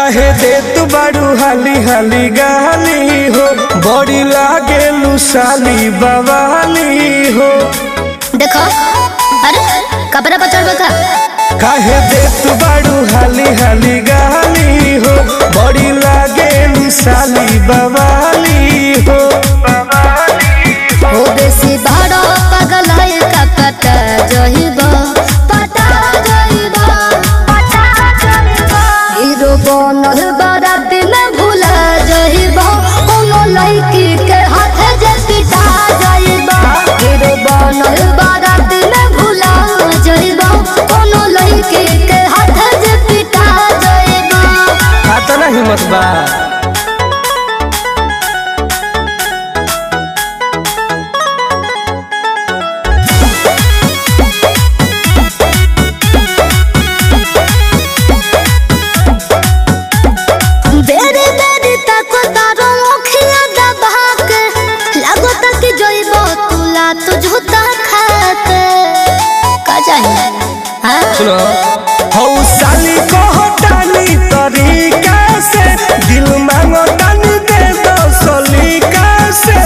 काहे दे तू बारू हाली हाली गाली हो बड़ी लागे लुसाली बवाली हो देखो अरे कपड़ा पर चढ़ का काहे दे तू बारू हाली हाली गाली हो बड़ी लागे लुसाली बवाली हो हो बेसी बड़ा पागल है का पता जहिबा पता जहिबा पता जहिबा हीरो बनल बड़ा दिन भूला जहिबा कोनो लड़की के हाथ जे पिटा जहिबा हीरो बनल बड़ा दिन भूला जहिबा कोनो लड़की के हाथ जे पिटा जहिबा आता ना हिम्मत बा बेरे बेरे तक तारो मुखिया दबा के लागो तक जइब तुला तो झूठा खाके का चाहिए हाँ सुनो हौ साली कहतानी तरीका से दिल मांगो तानी दे दो सलीका से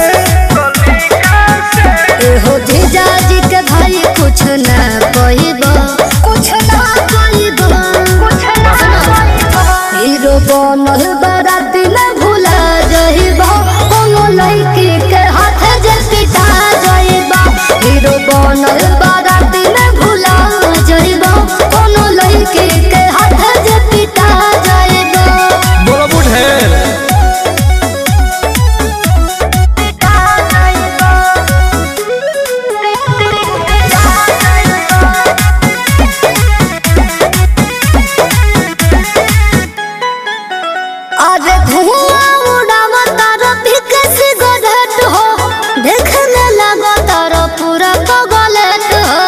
एहो जीजा जी के भाई कुछ ना कहिब कुछ ना कहिब कुछ ना कहिब हीरो बनल बड़ा दिन भूला जइब कोनो लड़की के हाथ जे पिटा जइब हीरो बनल बड़ा दिन भूला जइब कोनो लड़की के हाथ जे पिटा जइब बोलो बुढ़े पिटा अरे धुआं उड़ाव तारो पीके सिगरेट हो देखने लगो तारो पूरा पगलेट हो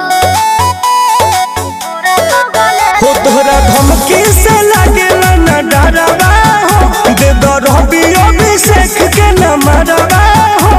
हो तोहरा धमकी से लागेला न डरवा हो दे दो रवि अभिषेक के न मरवा हो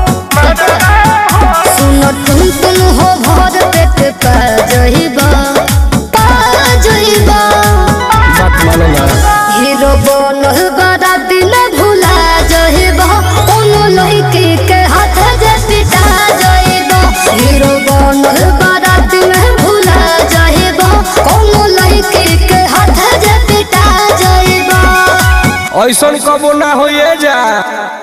सुनो तुम तुम हो भर पेट पा जइबा पा जइबा बात मानो ना हीरो बनल बड़ा दिन भूला जइबा कोनो लड़की के हाथ जे पिटा जइबा हीरो बनल बड़ा दिन भूला जइबा कोनो लड़की के हाथ जे पिटा जइबा ऐसन कबो ना होइए जा